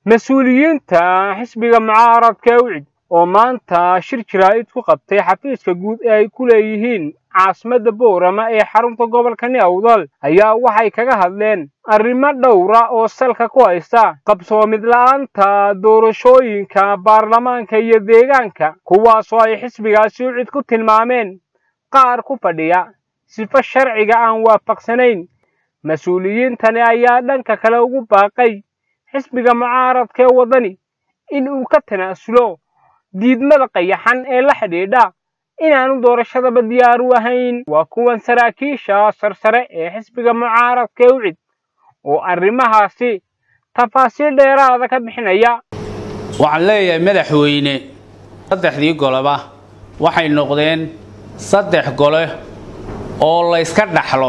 mas-uuliyiinta xisbiga mucaaradka ucid oo maanta shir jaraa'id ku qabtay xafiiska guud ee ay ku leeyihiin caasimadda boorama ee xarunta gobolka niawdal ayaa waxay kaga hadleen arrimo dhowra oo salka ku haysta qabsoomid la'aanta doorashooyinka baarlamaanka iyo deegaanka kuwaasoo ay xisbigaasi ucid ku tilmaameen qaar ku fadhiya sifo sharciga aan waafaqsanayn mas-uuliyiintani ayaa dhanka kale ugu baaqay xisbiga mucaaradka ee waddani in uu ka tanaasulo diidmada qayaxan ee la xidhiidha inaanu doorashadaba diyaar u ahayn waa kuwan saraakiisha sarsare ee xisbiga mucaaradka ee ucid oo arrimahaasi tafaasiil dheeraada ka bixinaya waxaan leeyahay madaxweyne saddexdii goleba waxay noqdeen saddex gole oo layska dhaxlo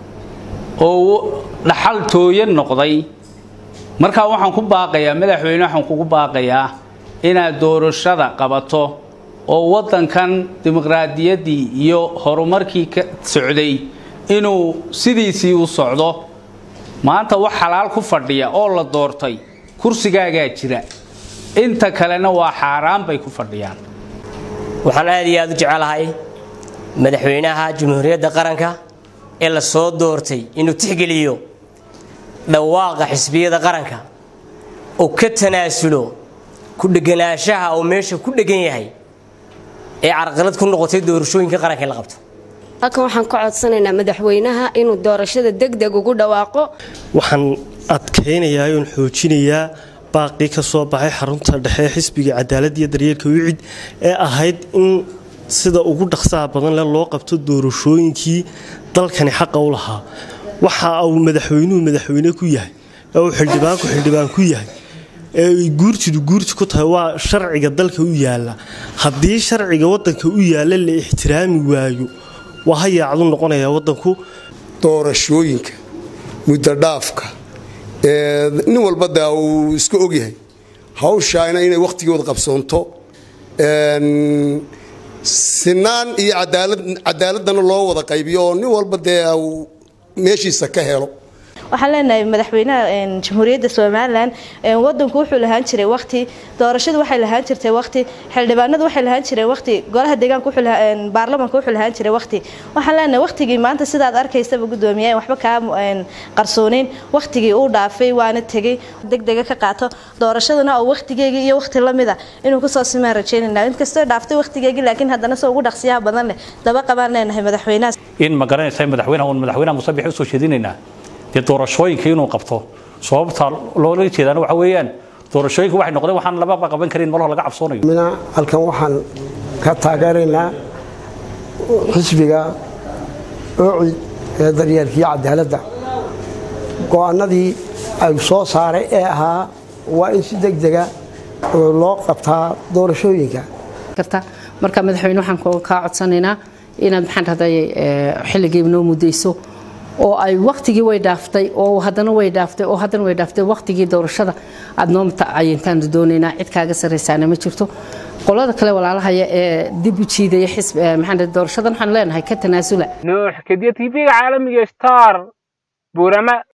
oo dhaxal tooyan noqday markaa waxaan ku baaqayaa madaxweyne waxaan kugu baaqayaa inaad doorashada qabato oo waddankan dimuqraadiyaddii iyo horumarkii ka socday inuu sidiisii u socdo maanta wax xalaal ku fadhiya oo la doortay kursigaagaa jira inta kalena waa xaaraan bay ku fadhiyaan waxaan aad iyo aad u jecelahay madaxweynaha jamhuuriyadda qaranka ee la soo doortay inuu tixgeliyo dhawaaqa xisbiyada qaranka oo ka tanaasulo ku dheganaanshaha oo meesha ku dhegan yahay ee carqalad ku noqotay doorashooyinka qaranka in la qabto halkan waxaan ka codsanaynaa madaxweynaha inuu doorashada degdeg ugu dhawaaqo waxaan adkaynayaa oon xoojinayaa baaqii ka soo baxay xarunta dhexe ee xisbiga cadaalad iyo daryeelka wicid ee ahayd in sida ugu dhaqsaha badan leh loo qabto doorashooyinkii dalkani xaqa u lahaa waxa uu madaxweynuhu madaxweyne ku yahay ee uu xildhibaanku xildhibaan ku yahay ee ay guurtidu guurti ku tahay waa sharciga dalka u yaalla haddii sharciga waddanka u yaalla la ixtiraami waayo waa hayaacdu noqonayaa waddanku doorashooyinka muddodhaafka nin walba daa uu iska ogyahay hawshaana inay wakhtigooda qabsoonto sinaan iyo cadaaladana loo wada qaybiyo oo nin walba dee meeshiisa ka helo waxaan leenahay madaxweynaha jamhuuriyadda somalilan wadanku wuxuu lahaan jiray waqti doorashadu waxay lahaan jirtay waqti xildhibaanadu waxay lahaan jireen waqti golaha deegaanka baarlamanka wuxuu lahaan jiray waqti waxaan leenahay waqtigii maanta sidaad arkaysaba gudoomiye waxba kaa qarsooneyn waqtigii uu dhaafay waana tegay degdega ka qaato doorashaduna oo waqtigeegii iyo waqti lamida inuu kusoo simaan rajeynayna inkastoo dhaaftay waqtigeegii laakiin haddana soo ugu dhaqsiyaha badan leh daba qabaan leenahay madaxweynaha in ma garanaysa madaxweynaha uun madaxweynaha musabix usoo jeedinaynaa dee doorashooyinka inuu qabto sababta loola jeedaan waxa weeyaan doorashooyinka waxay noqdeen waxaan lababa qaban karin malaho laga cabsoonayo mina halkan waxaan ka taageeraynaa xisbiga oocid ee daryeelkiiyo cadaaladda go-aanadii ay soo saaray ee ahaa waa in si degdega loo qabtaa doorashooyinka marka madaxweyne waxaan kaa codsanaynaa inaad maxaan rahday xilligiiba noo mudayso oo ay waktigii way dhaaftay oo haddana way dhaaftay oo haddana way dhaaftay waktigii doorashada aad noo mutacayintaan doonaynaa cid kaaga sarraysaana ma jirto qolada kale walaalahaya ee dib u jiidaya xisb maxaan doorashadan waxaan leenahay ka tanaasula nuux kadiya tv-ga caalamiga star buurama